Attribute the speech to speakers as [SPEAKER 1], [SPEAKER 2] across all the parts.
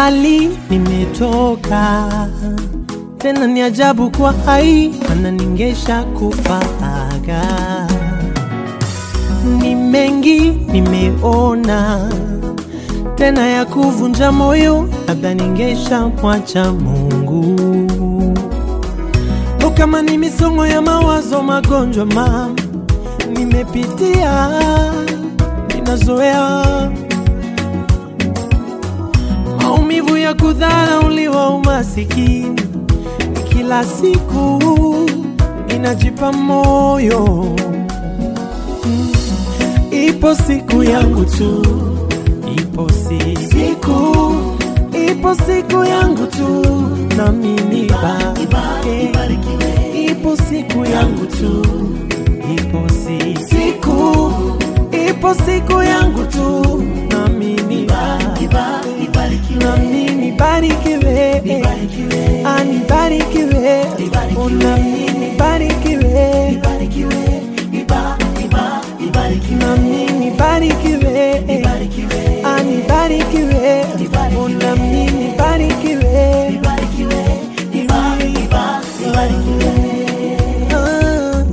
[SPEAKER 1] mbali nimetoka, tena ni ajabu kwa hai ananingesha kufaga. Ni mengi nimeona, tena ya kuvunja moyo, labda ningesha mwacha Mungu. O, kama ni misongo ya mawazo, magonjwa mama nimepitia, ninazoea maumivu ya kudharauliwa, umasikini kila siku inajipa moyo. Mm, Ipo siku yangu tu, ipo si- siku, ipo siku yangu tu, nami nibarikiwe. Ipo siku yangu tu, ipo si- siku, ipo siku yangu tu, nami nibarikiwe nami nibarikiwe, Ah, nibarikiwe, Oh, nami nibarikiwe, nami nibarikiwe, Ah, nibarikiwe, Oh, nami nibarikiwe, Ah,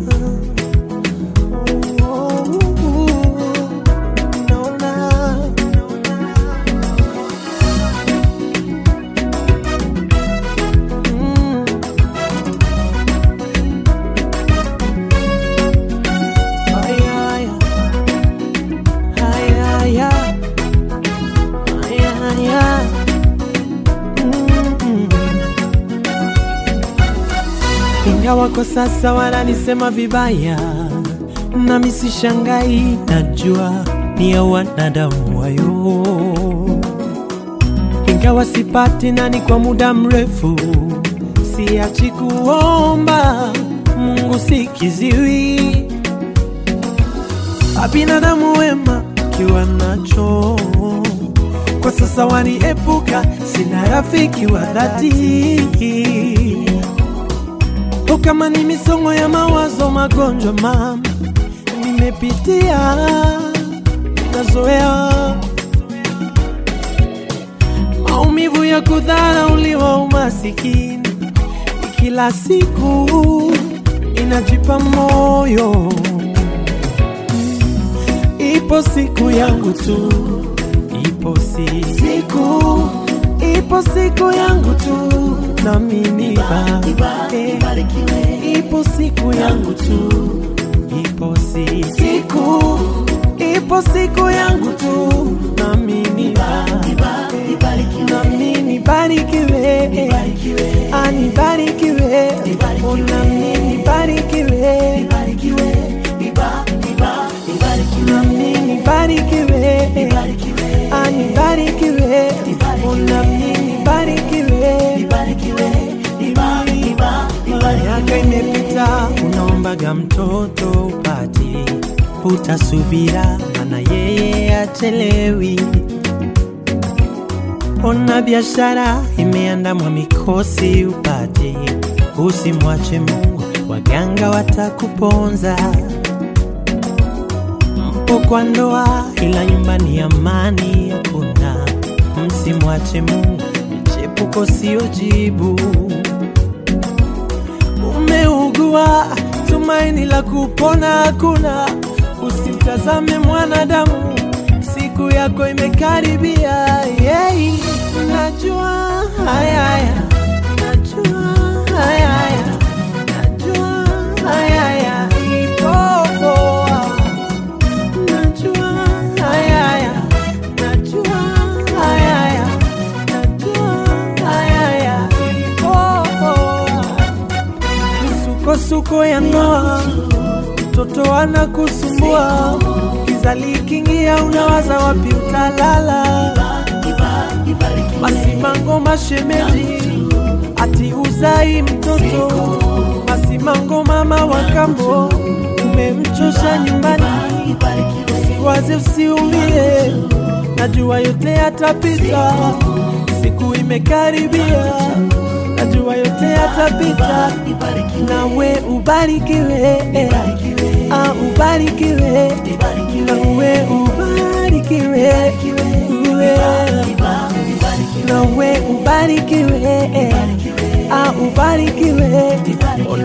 [SPEAKER 1] oh, naona Mm. Ay, ay, ay, ay, ay. Ay, ay, ay. Mm. Ingawa kwa sasa wananisema vibaya, nami sishangai, najua ni ya wanadamu wayo ingawa sipati nani kwa muda mrefu, siachi kuomba Mungu sikiziwi. Abinadamu wema kiwa nacho kwa sasa waniepuka, sina rafiki wa dhati. O, kama ni misongo ya mawazo, magonjwa mama nimepitia, nazoea maumivu ya kudharauliwa, umasikini kila siku inajipa moyo. Ipo siku yangu tu, ipo si siku, ipo siku yangu tu, nami nibarikiwe. Ipo siku yangu tu, ipo si siku, ipo siku yangu tu, nami nibarikiwe nami nibarikiwe, Ah, nibarikiwe, Oh, nami nibarikiwe, nami nibarikiwe, Ah, nibarikiwe, Oh, nami nibarikiwe. Miaka imepita, unaombaga mtoto upati, utasubira, mana yeye achelewi. Ona biashara imeandamwa mikosi upate, usimwache Mungu, waganga watakuponza. Mpo kwa ndoa, ila nyumbani amani hakuna. Msimwache Mungu, michepuko sio jibu. Umeugua, tumaini la kupona hakuna. Usimtazame mwanadamu, siku yako imekaribia. Yeah. Najua haya haya, najua haya haya, najua haya haya, ipo poa. Najua haya haya, najua haya haya, najua haya haya, ipo poa. Misukosuko ya ndoa, mtoto anakusumbua, kizali kingia, unawaza wapi utalala. Masimango mashemeji, ati uzai mtoto. Masimango mama wa kambo, umemchosha nyumbani. Usiwaze, usiumie, najua yote yatapita, siku imekaribia, najua yote yatapita, nawe ubarikiwe, ah, ubarikiwe, nawe ubarikiwe, uwe. nawe ubarikiwe, ah, ubarikiwe,